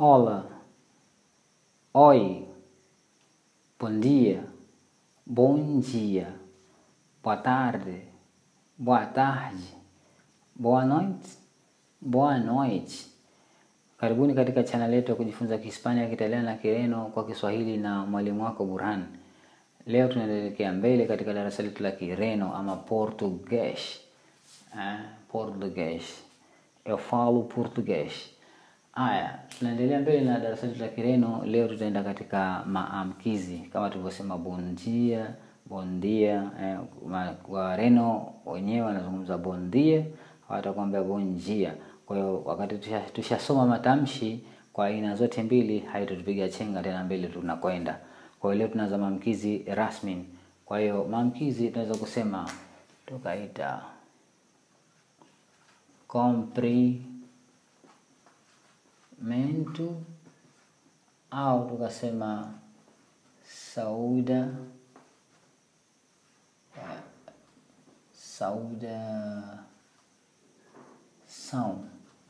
Olá. Oi. Bom dia. Bom dia. Boa tarde. Boa tarde. Boa noite. Boa noite. Karibuni katika channel yetu ya kujifunza Kihispania, Kiitaliano na Kireno kwa Kiswahili na mwalimu wako Burhan. Leo tunaelekea mbele katika darasa letu la Kireno ama Português. Eh, Português. Eu falo português. Haya, tunaendelea mbele na darasa letu la Kireno. Leo tutaenda katika maamkizi kama tulivyosema, bon dia, bon dia. Eh, ma- Wareno wenyewe wanazungumza bon dia, hawatakwambia bon dia. Kwa hiyo wakati tusha- tushasoma matamshi kwa aina zote mbili, haitutupiga chenga tena mbele tunakwenda. Kwa hiyo leo tunaanza maamkizi rasmi. Kwa hiyo maamkizi tunaweza kusema tukaita comprimento au tukasema sauda eh, saudação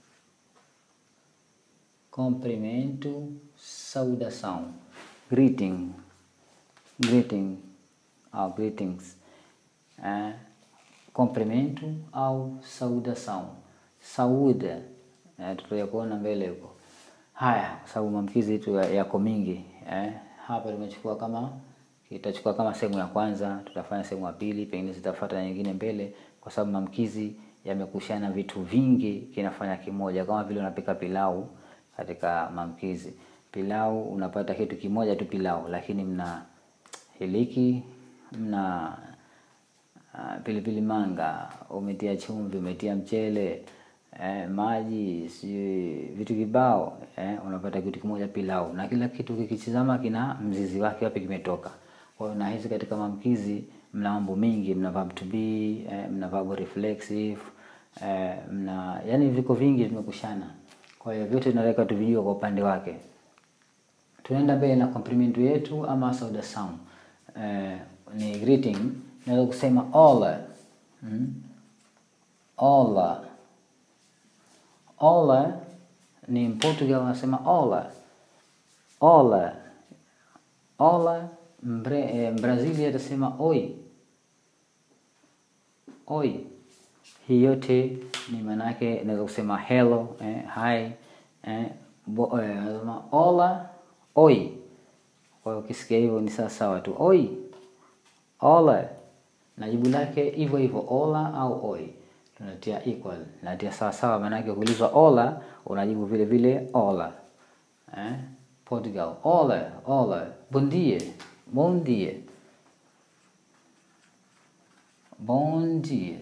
cumprimento saudação greeting greeting au greetings eh, cumprimento au saudação saúde eh, tutakuja kuona mbele huko haya kwa sababu maamkizi yetu ya- yako mingi eh, hapa tumechukua kama itachukua kama sehemu ya kwanza tutafanya sehemu ya pili pengine zitafuata na nyingine mbele kwa sababu maamkizi yamekushana vitu vingi kinafanya kimoja kama vile unapika pilau katika maamkizi pilau unapata kitu kimoja tu pilau lakini mna hiliki mna Ah, pilipili manga, umetia chumvi, umetia mchele eh, maji, sijui vitu kibao eh, unapata kitu kimoja pilau, na kila kitu kikitizama kina mzizi wake wapi kimetoka. Kwa hiyo nahisi katika maamkizi mna mambo mingi, mna verb to be eh, mna verb reflexive eh, mna yani viko vingi vimekushana. Kwa hiyo vyote tunaweka tuvijue kwa upande wake tunaenda mbele na complimento yetu ama sauda sound eh, ni greeting naweza kusema ola mm? ola ola ni Portugal wanasema ola ola ola Mbre, eh, Brazili atasema oi oi hii yote ni maanake naweza kusema hello eh, hi eh, bo, eh, nasema ola oi kwa hiyo ukisikia hivyo ni sawa sawa tu oi ola na jibu lake hivyo hivyo ola au oi tunatia equal natia sawa sawa maanake ukiulizwa ola unajibu vile vile ola eh? Portugal ola ola bom dia bom dia bom dia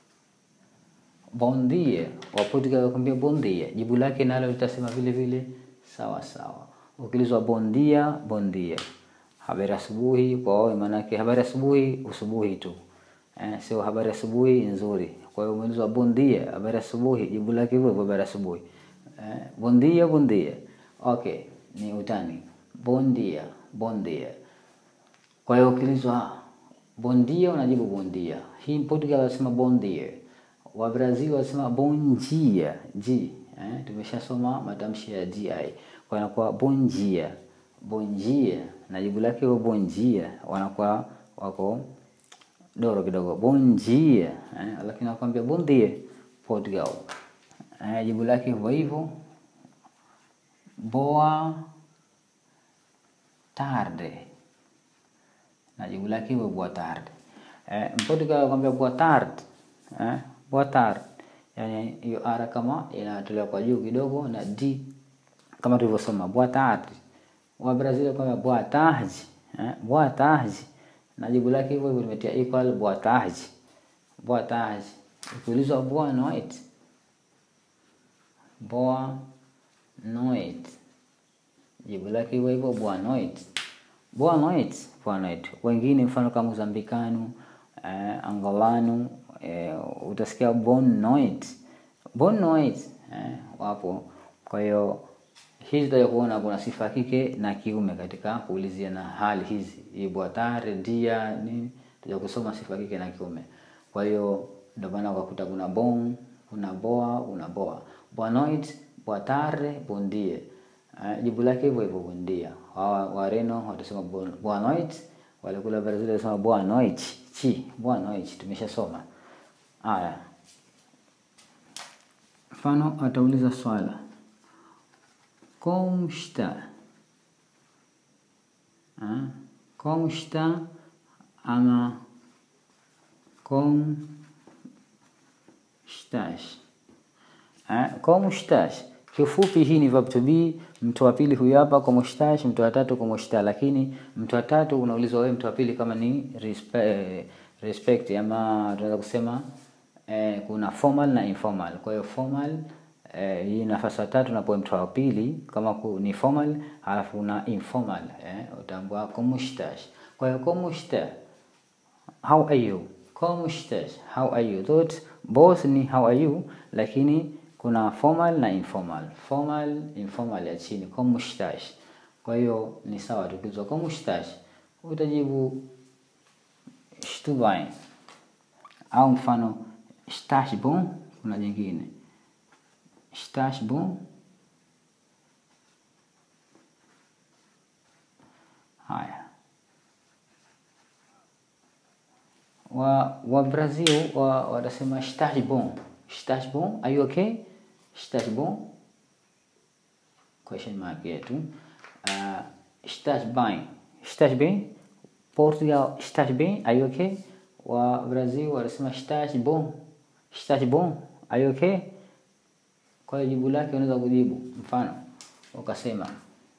bon dia wa Portugal wakwambia bon dia jibu lake nalo litasema vile vile sawa sawa ukiulizwa bon dia bon dia habari asubuhi kwa wao maanake habari asubuhi usubuhi tu eh, sio habari asubuhi nzuri kwa hiyo umeulizwa bon dia habari asubuhi jibu lake hivyo hivyo habari asubuhi eh, bon dia bon dia okay ni utani bon dia bon dia kwa hiyo ukiulizwa bom dia unajibu bom dia. Hii Portugal wanasema bom dia. Wa Brazil wanasema bom dia. G. Eh, tumeshasoma matamshi ya GI. Kwa inakuwa bom dia. Bom dia. Na jibu lake huwa bom dia. Wanakuwa wako doro kidogo. Bom dia. Eh, lakini nakwambia bom dia Portugal. Eh, jibu lake hivyo hivyo. Boa tarde na jibu lake hivyo boa tarde. Eh, Mportugal anakuambia boa tarde. Eh, boa tarde. Yaani hiyo ara kama inatolewa kwa juu kidogo na d kama tulivyosoma boa tarde. Wa Brazil anakuambia boa tarde. Eh, boa tarde. Na jibu lake hivyo hivyo limetia equal boa tarde. Boa tarde. Ukiulizwa boa noite. Boa noite. Jibu lake hivyo hivyo boa noite. Boa noite, boa noite. Wengine mfano kama Mozambikano, eh, Angolano, eh, utasikia bon noite. Bon noite, eh, wapo. Kwa hiyo hizi tutaja kuona kuna sifa ya kike na kiume katika kuulizia na hali hizi. Hii boa tarde, dia, nini? Tutaja kusoma sifa ya kike na kiume. Kwa hiyo ndio maana ukakuta kuna bon, kuna boa, una boa. Boa noite, boa tarde, bon dia. eh, jibu lake hivyo hivyo bundia. Hawa Wareno watasema bu- boa noite, wale kule Brazil watasema boa noite, chi, boa noite, tumeshasoma. Haya, mfano atauliza swala como está? Ah, como está ama como estás? Ah, como estás? Kiufupi hii ni verb to be. Mtu wa pili huyu hapa como estás, mtu wa tatu como está, lakini mtu wa tatu unaulizwa wewe mtu wa pili kama ni respe, eh, respect ama tunaweza kusema eh, kuna formal na informal. Kwa hiyo formal eh, hii nafasi ya tatu napo mtu wa pili kama ku, ni formal halafu na informal eh, utaambua como estás. Kwa hiyo como está how are you como estás how are you thought both ni how are you lakini kuna formal na informal formal informal ya chini como estás kwa hiyo ni sawa tukizwa como estás utajibu estou bem au mfano estás bom kuna jingine estás bom haya wa wa Brazil wa watasema estás bom estás bom are you okay estás bom question mark yetu uh, estás bem estás bem Portugal estás bem are you okay wa Brazil watasema estás bom estás bom are you okay kwa hiyo jibu lake unaweza kujibu mfano ukasema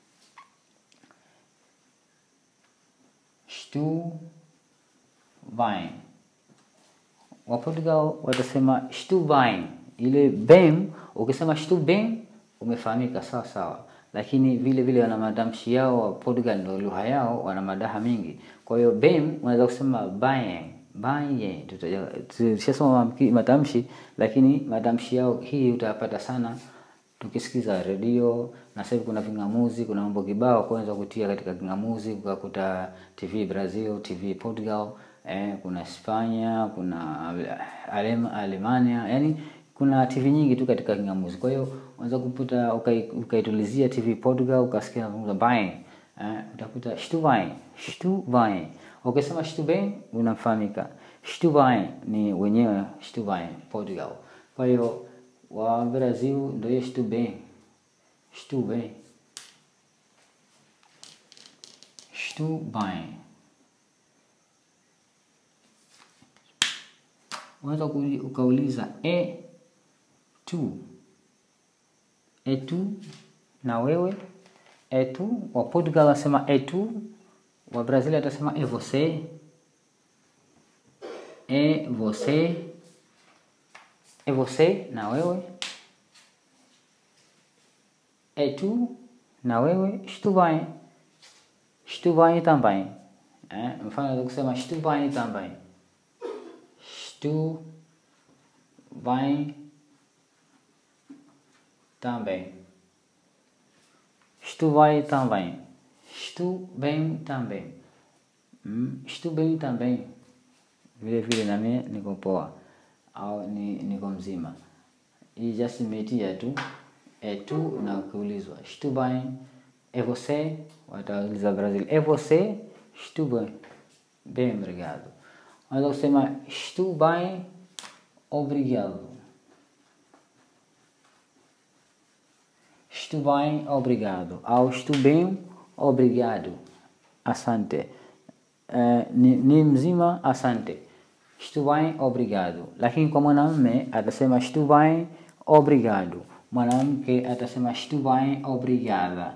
estou bem. Wa Portugal watasema estou bem. Ile bem, ukisema estou bem umefahamika sawa sawa, lakini vile vile wana matamshi yao. Wa Portugal ndio lugha yao, wana madaha mingi. Kwa hiyo bem unaweza kusema bem bem, tutashasoma matamshi, lakini matamshi yao hii utayapata sana tukisikiza redio na sasa hivi kuna ving'amuzi, kuna mambo kibao kwanza kutia katika ving'amuzi, ukakuta TV Brazil, TV Portugal, eh, kuna Hispania, kuna Alem, Alemania, yani kuna TV nyingi tu katika ving'amuzi. Kwa hiyo unaweza kuputa ukaitulizia ukai TV Portugal ukasikia nazungumza bem, eh, utakuta estou bem, estou bem. Ukisema estou bem unafahamika. Estou bem ni wenyewe estou bem Portugal. Kwa hiyo wa Brasil ndio estou bem. Estou bem. Estou bem. Unaweza ukauliza e tu. E tu na wewe. E tu wa Portugal anasema e tu, wa Brasil atasema e você. E você. E você na wewe. E tu na wewe. Estou bem. Estou bem também. É? Mfano de kusema estou bem também. Estou bem também. Estou bem também. Estou bem também. Hum, estou bem também. Vile vile na mimi niko poa au ni niko mzima. Hii just imetia tu e tu na kuulizwa estou bem e você watauliza Brazil e você estou bem bem obrigado unaweza kusema estou bem obrigado estou bem obrigado au estou bem obrigado asante uh, ni, ni mzima asante estou bem obrigado lakini kwa mwanamume atasema estou bem obrigado mwanamke atasema estou bem obrigada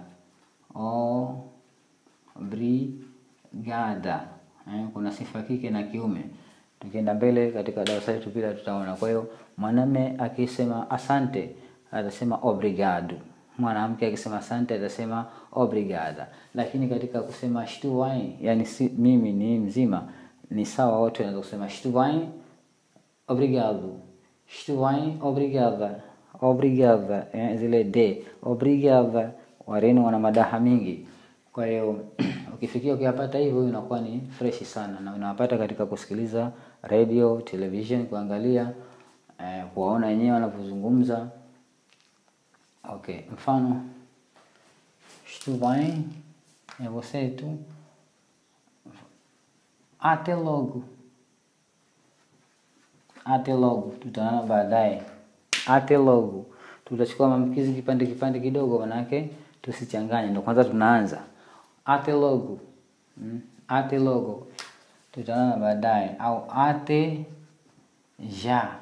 obrigada eh, kuna sifa kike na kiume tukienda mbele katika darasa letu pia tutaona kwa hiyo mwanamume akisema asante atasema obrigado mwanamke akisema asante atasema obrigada lakini katika kusema estou bem yani si, mimi ni mzima ni sawa wote wanaweza kusema estou bem obrigado estou bem obrigada obrigada eh, zile de obrigada wareno wana madaha mingi kwa hiyo ukifikia ukiyapata hivyo inakuwa ni freshi sana na unawapata katika kusikiliza radio television kuangalia eh, kuwaona wenyewe wanavyozungumza okay mfano Isto bem? É você e tu? Até logo. Até logo. Tutaonana baadaye. Até logo. Tutachukua maamkizi kipande kipande kidogo, manake tusichanganye. Ndo kwanza tunaanza. Ate logo. Mm. Ate logo. Tutaonana baadaye au ate já.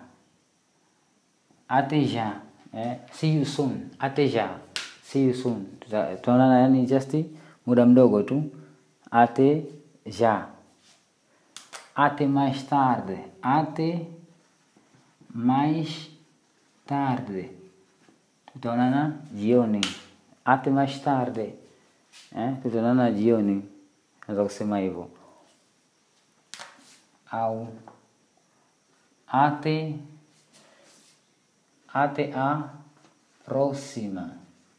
Ate já. Eh? See you soon. Ate já. See you soon. Tuta- Tutaonana yani just muda mdogo tu. Ate já. Até mais tarde. Até mais tarde. Tutaonana jioni. Até mais tarde. Eh? Tutaonana jioni. Naweza kusema hivyo. Au até até a próxima.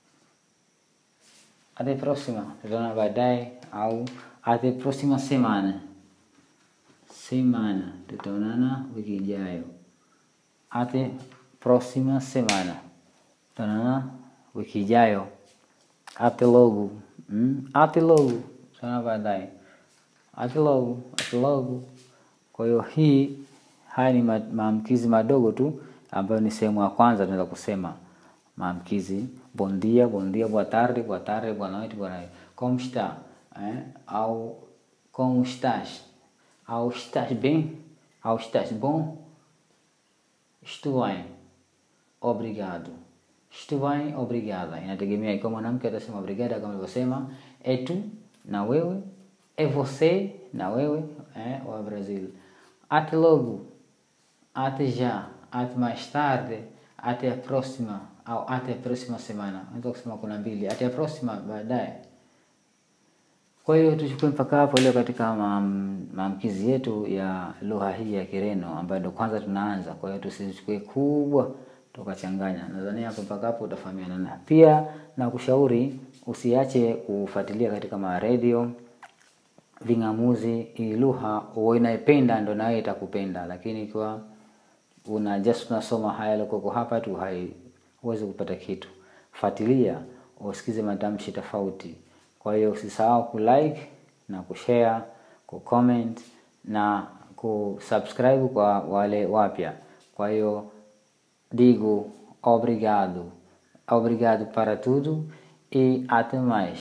Até próxima. Tutaonana baadaye au até próxima semana. Semana. Tutaonana wiki ijayo. Até próxima semana. Tutaonana wiki ijayo. Até logo. Mm? Até logo. Tutaonana baadaye. Até logo. Até logo. Kwa hiyo hii haya ni ma- maamkizi madogo tu ambayo ni sehemu ya kwanza tunaweza kusema maamkizi bom dia, bom dia, boa tarde, boa tarde, boa noite, boa noite. Como está? Eh? Au como estás? Au estás bem? Au estás bom? Estou bem. Obrigado. Estou bem, obrigada. Inategemea ikiwa mwanamke atasema obrigada kama nilivyosema, é tu na wewe, é você na wewe, eh, wa Brazil. Até logo. Até já. Até mais tarde. Até a próxima. Au até a próxima semana. Unaweza kusema kuna mbili. Até a próxima baadaye. Kwa hiyo tuchukue mpaka hapo leo katika maam- maamkizi yetu ya lugha hii ya Kireno ambayo ndo kwanza tunaanza. Kwa hiyo tusichukue kubwa tukachanganya. Nadhani hapo mpaka hapo utafahamiana. Na pia na kushauri usiache kufuatilia katika maredio ving'amuzi. Hii lugha uwe unaipenda ndo nawe itakupenda, lakini ikiwa una just unasoma haya yaliyoko hapa tu, hai huwezi kupata kitu. Fuatilia usikize matamshi tofauti. Kwa hiyo usisahau kulike na kushare, kucomment na kusubscribe kwa wale wapya. Kwa hiyo digo obrigado, obrigado para tudo e até mais.